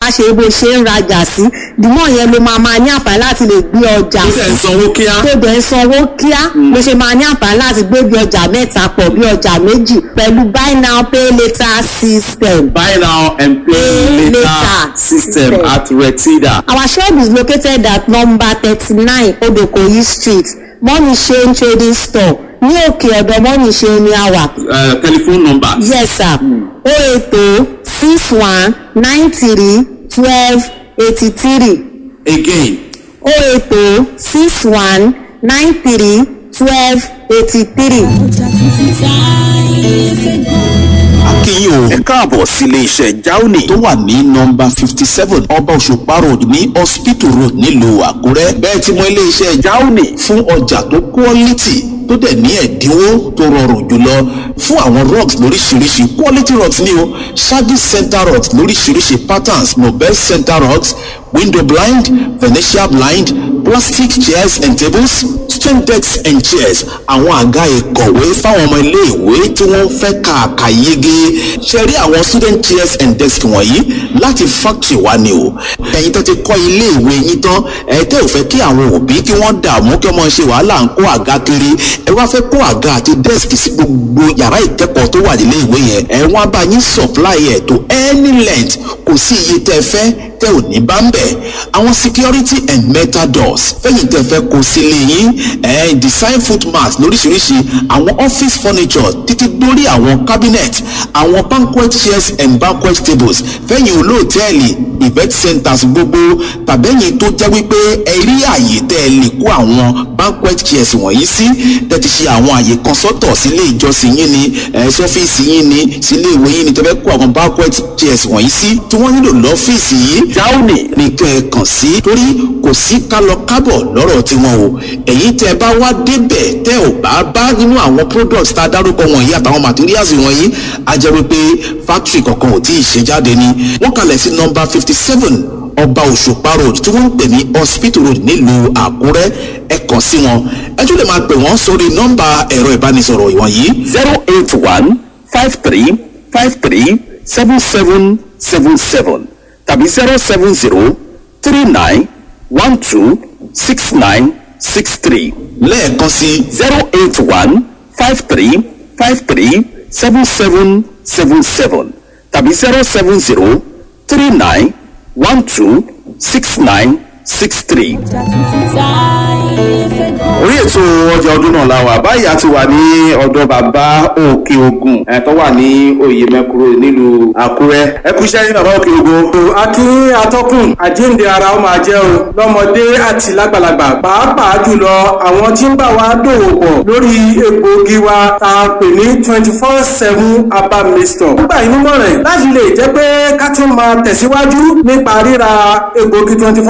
ṣe bó ṣe ń rajà sí dìmọ̀ yẹn ló máa máa ní àǹfààní láti lè gbé ọjà ó tẹ̀ ń sanwó kíá. tó dẹ̀ ń sanwó kíá ló ṣe máa ní àǹfààní láti gbé bí ọjà mẹ́ta pọ̀ bí ọjà méjì pẹ̀lú buy now pay later system. buy now and pay Pay later later system system. at retida. Our shop is located at number thirty-nine Odokoyi street Money Shane trading store ní òkè ọ̀dọ̀ Money Shane ní àwà. Uh, telephone number. Yes sir. O eight o six one nine three twelve eighty three. again O eight o six one nine three twelve eighty three. akínyìn o ẹ káàbọ̀ sílé iṣẹ́ jauni tó wà ní nọmba fifty seven ọba òṣùpá road ní hospital road nílùú àkúrẹ́ bẹ́ẹ̀ tí mo ilé iṣẹ́ jauni fún ọjà tó quality tó dẹ̀ ní ẹ̀dínwó tó rọrùn jùlọ fún àwọn rugs lóríṣiríṣi quality rugs ní o service center rugs lóríṣiríṣi patterns nobel center rugs window blind venetian blind plastic chairs and tables stone decks and chairs àwọn àga ìkọ̀wé fáwọn ọmọ iléèwé tí wọ́n fẹ́ kàkà yege ṣe rí àwọn student chairs and desks wọ̀nyí láti factory wa ni o ẹ̀yin tó ti kọ́ iléèwé yín tán ẹ̀ tẹ́ ò fẹ́ kí àwọn òbí kí wọ́n dààmú kí wọ́n ṣe wàhálà ń kó àga kiri ẹ wá fẹ́ kó àga àti desk sí gbogbo yàrá ìkẹ́kọ̀ọ́ tó wà nílé ìwé yẹn ẹ wọ́n á bá yín supply ẹ̀ tó any length kò sí iye tẹ́ fẹ́ tẹ́ ò ní bá ń bẹ̀ àwọn security and metal doors fẹ́yìn tẹ́ fẹ́ kó sílé yín ẹ̀ design footmat lóríṣiríṣi àwọn office furniture títí dórí àwọn cabinet àwọn banquet chairs and banquet tables fẹ́yìn olóòtẹ́ẹ̀lì event centers gbogbo tàbẹ́yìn tó jẹ́ wípé ẹ rí àyè tẹ́ ẹ lè kó àwọn banquet chairs wọ̀nyí sí tẹ́ ti ṣe àwọn àyè kan sọ́tọ̀ sílé ìjọsìn yín ni ẹ̀ sọ́fíìsì yín ni sílé ìwé yín ni tẹ́ fẹ́ kó àwọn banquet chairs wọ̀nyí sí tí wọ́n nílò lọ́fíìsì yìí jáùnì ní kẹ́ ẹ kàn sí torí kò sí kálọ kábọ̀ lọ́rọ̀ tiwọn o èyí tẹ́ bá wá débẹ̀ tẹ́ ò bá bá nínú àwọn products tá a dárúkọ wọ̀nyí àtàwọn materials wọ̀nyí a jẹ́ wípé factory kankan ò tí ì ṣe jáde ni wọ́n kalẹ̀ sí number fifty seven ọba òṣùpá road tí wọ́n ń pè ní hospital road nílùú àkúrẹ́ ẹ kàn sí wọn ẹ tún lè máa pè wọ́n sórí nọ́mbà ẹ̀rọ ìbánisọ̀rọ̀ wọ̀nyí zero eight one five three five three seven seven seven seven tàbí zero seven zero three nine one two six nine six three lẹ́ẹ̀kan sí zero eight one five three five three seven seven seven seven tàbí zero seven zero three nine one two six nine six three. orí ètò ọjà ọdún náà la wà báyìí a ti wà ní ọ̀dọ̀ bàbá òkè ogun ẹ̀ tó wà ní oyè mẹ́kúrò nílùú àkúrẹ́ ẹ kú iṣẹ́ ní bàbá òkè ogun. akí atọ́kùn àjíǹde ara ó máa jẹ́ o lọ́mọdé àti lágbàlagbà pàápàá jùlọ àwọn tí ń bá wa dòwò pọ̀ lórí egbòogi wa tá a pè ní twenty four seven herbal mixture. nígbà yìí nímọ̀ràn láti lè jẹ́ pé ká tún máa tẹ̀síwájú nípa ríra egbòogi twenty four